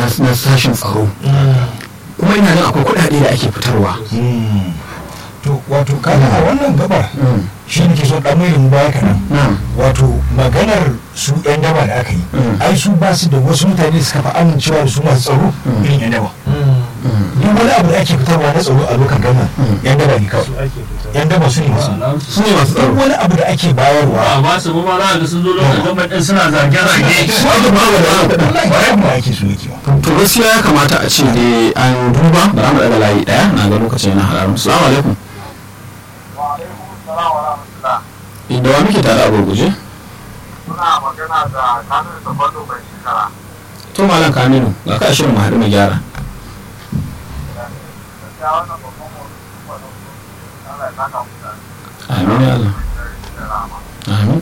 na sashen tsaro kuma ina nan akwai kuɗaɗe da ake fitarwa to wato kaga a wannan gabar shi ne ke so dan mai mu baya kaɗan na'am wato maganar su yan daba da aka yi Mm. ai su ba su da wasu mutane da suka fi amincewa da su masu tsaro irin yan daba duk wani abu da ake fitarwa na tsaro a lokacin gama yan daba ne kawai yan daba su ne masu su ne masu duk tsaro wani abu da ake bayarwa ba ba su ba za ga sun zo lokacin gama ɗin suna zage-zage su ake ba da wannan kuɗin wallahi ba yadda ake so yake ba to gaskiya ya kamata a ce dai an duba ba za mu daga layi ɗaya na ga lokacin yana haramun salamu alaikum da wa muke tare a gurguje Suna magana da kanin da kwallo mai shekara. to malam kaminu ga ka shirin mu haɗu mu gyara Gaskiya wannan babban mutum kuma da Allah ya saka mutane amin ya Allah da rama. amin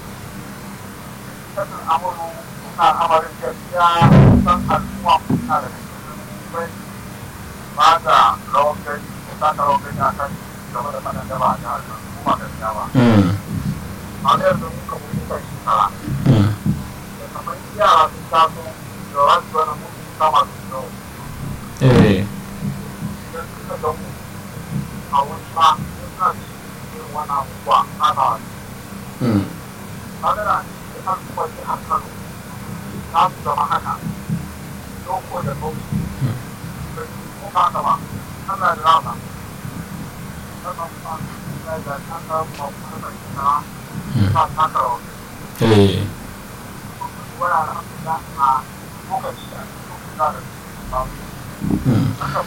Kasan amuru suna amarin gaskiya san al'umma suna da cikin bai ba da rawar gani ta ka rawar gani a kan game da faɗan da ba a jihar nan kuma gaskiya ba. Mm, A da yanzu muka mutu kan shekara. mm, Da kamar yara sun taso da wasu wani mutu sama su yau. eh Idan suka gamu a wani ma suna cikin wani abubuwa ana mm, magana da kan kwace a kano ta su zama haka doko da kauci ko ba ka ba ana da rama sannan kuma ya ga an ga mafi da ita ta taka rawa eh wuraren da a lokaci a cikin da da ba mm, haka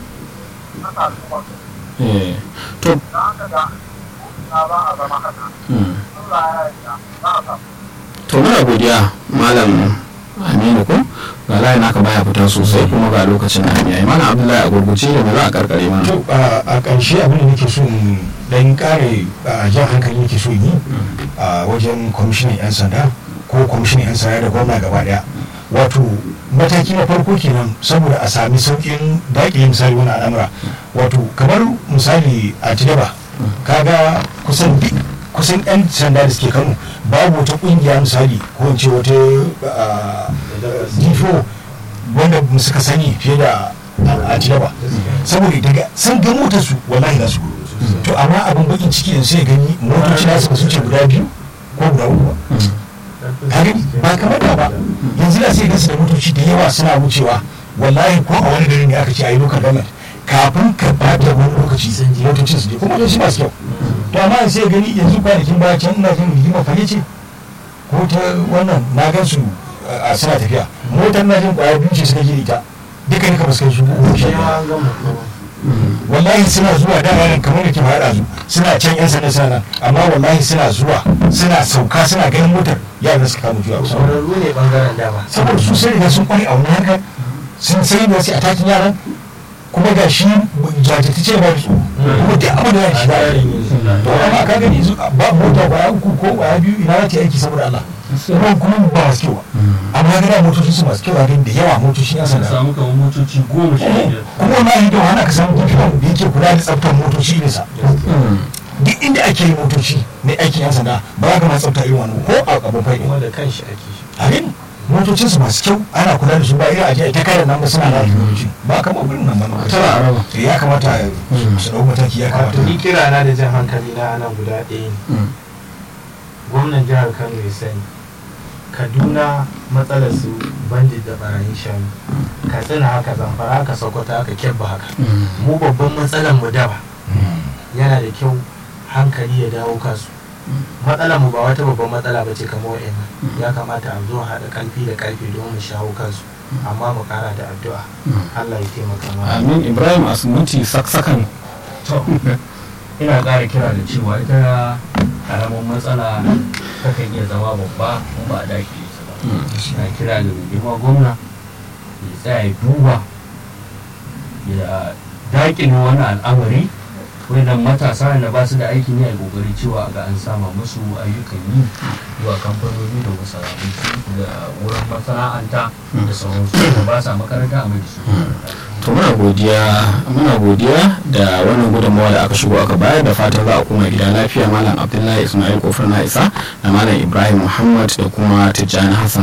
haka kuma eh to da aka ga na ba a zama haka mm. Allah ya yarda za a samu to muna godiya malam aminu ko ga layin naka baya fita sosai kuma ga lokacin na yayi malam abdullahi a gurguje da me za a karkare mana to a a ƙarshe abin da nake so in dan kare a jan hankali nake so in yi a wajen kwamishinan 'yan sanda ko kwamishinan 'yan sanda da gwamna gaba daya wato mataki na farko kenan saboda a sami sauƙin daƙile misali wani al'amura wato kamar misali a tidaba kaga kusan duk kusan 'yan sanda da suke kano babu wata ƙungiya misali ko in ce wata ah, difo wanda suka sani fiye da a tidaba saboda daga sun ga motar su wallahi za su to amma abin bakin ciki yanzu sai gani motoci na su ce guda biyu ko guda uku ba ka gani ba kamar da ba yanzu da sai gasu da motoci da yawa suna wucewa wallahi ko a wani gari ne aka ce a yi lokal government kafin ka bata wani lokaci motocin su je kuma motoci masu kyau to amma sai gani yanzu kwanakin baya can ina jin rigima fage ce ko ta wannan na gan su a suna tafiya motar na jin kwaya biyu ce suka je da ita duka duka ba su kai su uku shi ba wallahi suna zuwa da yaran kamar da ke faɗa su suna can yan sanda suna nan amma wallahi suna zuwa suna sauka suna ganin motar yaran suka kama juya kusa ƙwararru ne ɓangaren dama saboda su sai riga sun kware a wani harkar sun sai da su a takin yaran kuma ga shi jajirtace ba da tsoro kuma duk abin da ya shi ba to amma ka gani yanzu ba mota kwaya uku ko kwaya biyu ina za ta yi aiki saboda Allah kuma kuma ba masu kyau ba amma ga da motocin su masu kyau a da yawa motocin yan sun sanda samu kamar motoci goma sha biyar kuma wallahi da wani ka samu difiran da yake kula da tsaftar motoci ne sa Mm, duk inda ake yi motoci na aikin yan sanda ba za ka ma tsafta irin wannan ko a abin fai kuma da kanshi ake shi a gani motocin su masu kyau ana kula da su ba irin aje ta kai da nan ba suna da motoci ba kamar gurin nan ba na tara a raba Eh, ya kamata su dau mataki ya kamata wato ni kira na da jan hankali na nan guda ɗaya ne Mm, gwamnan jihar kano ya sani kaduna matsalar su bandit da barayin shanu katsina haka zamfara haka sokoto haka kyabba haka mm, mu babban matsalar mu daba yana da kyau hankali ya dawo kasu matsalar mu ba wata babban matsala ba ce kamar wa'annan ya kamata a zo haɗa ƙarfi da ƙarfi don mu shawo kansu amma mu ƙara da addu'a Allah ya taimaka mana amin ibrahim asumuti saksakan to ina ƙara kira da cewa ita ƙaramin matsala takan iya zama babba in ba a dakile ta ba na kira da mai girma gwamna ya tsaya ya duba ya dakile wani al'amari wannan matasa da ba su da aikin yi a kokari cewa ga an sama musu ayyukan yi zuwa kamfanoni da masana'antu da wurin masana'anta da sauransu da ba sa makaranta a mai da su makaranta. to muna godiya muna godiya da wannan gudunmawa da aka shigo aka bayar da fatan za a koma gida lafiya malam abdullahi ismail kofar na isa da malam ibrahim muhammad da kuma tijjani hassan